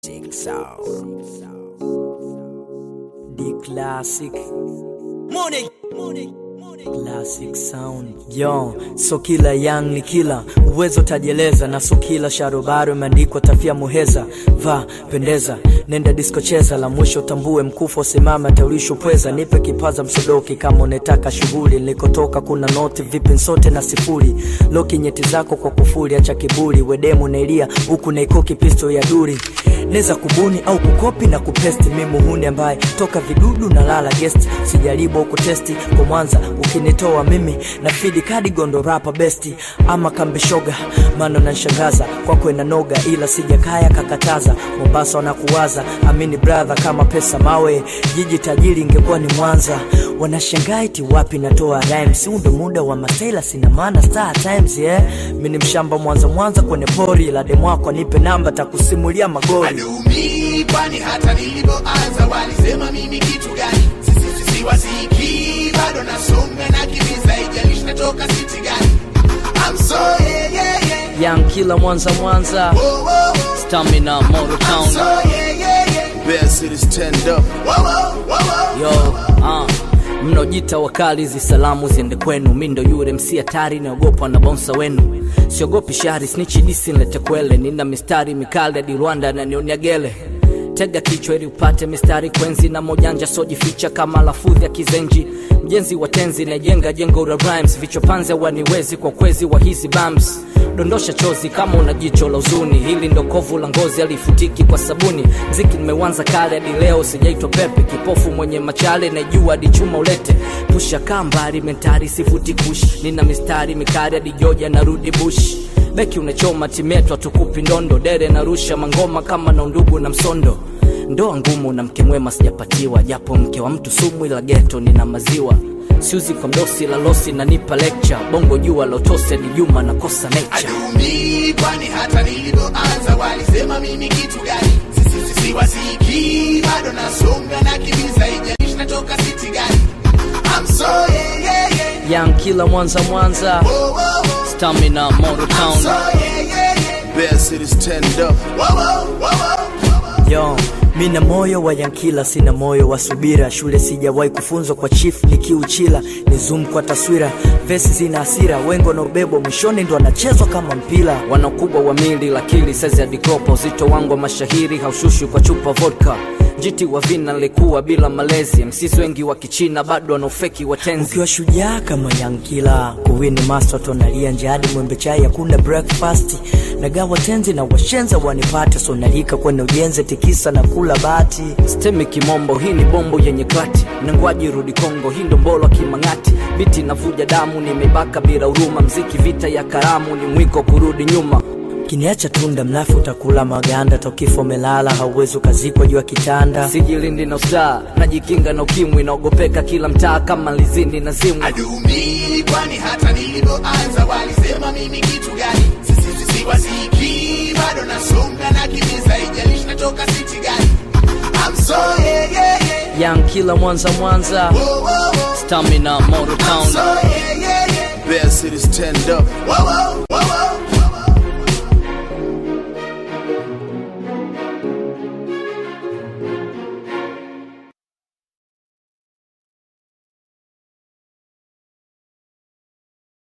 Sick sound. The classic. Money. Money. Classic sound yo, so kila young ni kila uwezo tajieleza, na so kila sharobaro imeandikwa tafia muheza. Va pendeza, nenda disco cheza, la mwisho tambue mkufa usimama taulisho pweza. Nipe kipaza msodoki kama unetaka shughuli, nilikotoka kuna noti vipi sote na sifuri. Loki nyeti zako kwa kufuri, acha kiburi, wedemu nailia huku naikoki pisto ya duri neza kubuni au kukopi na kupesti mi muhuni ambaye toka vidudu na lala guest sijaribu au kutesti kwa mwanza ukinitoa mimi na fidi kadi gondo rapa besti ama kambeshoga mano nanshangaza kwako na noga ila sijakaya kakataza mombasa wanakuwaza amini brother kama pesa mawe jiji tajiri ingekuwa ni mwanza wanashangaa iti wapi natoa rhymes huu ndo muda wa masela sina maana star times yeah mi ni mshamba mwanza mwanza kwenye pori la demwako nipe namba takusimulia magori Adumi, kwani hata nilipoanza walisema mimi kitu gani? Sisi sisi wasiki, bado nasonga na kimiza, ijalishi natoka city gani? I'm so yeah yeah yeah. young kila mwanza mwanza Whoa, whoa, whoa. stamina Moro I'm town so yeah yeah yeah. Bear City stand up. Whoa, whoa, whoa, whoa. yo uh. mnojita wakali hizi salamu ziende kwenu mi ndo yule msi hatari naogopwa na bonsa wenu siogopi shari snichi disi nlete kwele nina mistari mikali hadi rwanda nanionia gele tega kichwa ili upate mistari kwenzi na mojanja sojificha kama lafudhi ya kizenji mjenzi wa tenzi najenga jengo la rhymes vichopanze waniwezi kwa kwezi wa hizi bams dondosha chozi kama una jicho la uzuni hili ndo kovu la ngozi alifutiki kwa sabuni mziki nimewanza kale hadi leo sijaitwa pepe kipofu mwenye machale najua hadi chuma ulete pusha kambari mentari sifuti kush nina mistari mikari hadi joja narudi bush beki unachoma timetwa tukupi ndondo dere narusha mangoma kama na undugu na msondo ndoa ngumu na mke mwema sijapatiwa japo mke wa mtu sumu ila geto nina maziwa siuzi kwa mdosi la losi nanipa lecture bongo jua lotose ni juma nakosa nature Adumi, kwani hata nilipoanza walisema mimi kitu gani? Sisi sisi wasiki, bado nasonga na kimiza, ijalishi natoka city gani? I'm so yeah yeah yeah. young kila mwanza mwanza Whoa, whoa, whoa. stamina Moro I'm town so yeah yeah yeah. Bear City stand up. Whoa, whoa, whoa, whoa. yo mina moyo wa yankila sina moyo wa subira shule sijawahi kufunzwa kwa chief nikiuchila ni zoom kwa taswira vesi zina hasira wengo na ubebo mwishoni ndo anachezwa kama mpira wana ukubwa wa mili lakili sezi adikopa uzito wangu wa mashahiri haushushwi kwa chupa vodka jiti wa vina nilikuwa bila malezi msisi wengi wa kichina bado wana ufeki wa tenzi ukiwa shujaa kama yankila kuwini master tonalia njiadi mwembe chai hakuna breakfast nagawa tenzi na washenza wanipate sonalika kwenye ujenzi tikisa na kula bati stemi kimombo hii ni bombo yenye klati nangwaji rudi kongo hii ndo mbolo kimang'ati biti navuja damu nimebaka bila huruma mziki vita ya karamu ni mwiko kurudi nyuma kiniacha tunda mlafu utakula maganda tokifo melala hauwezi ukazikwa juu ya kitanda sijilindi na ustaa najikinga na ukimwi naogopeka kila mtaa kama lizini na zimwi Adumi, kwani hata nilipoanza walisema mimi kitu gani? Sisi sisi wasiki, bado nasonga na kimiza, ijalishi natoka city gani? I'm so yeah yeah yeah. young kila mwanza mwanza Whoa, whoa, whoa. stamina Moro I'm town so yeah yeah yeah. Bear City stand up. Whoa, whoa.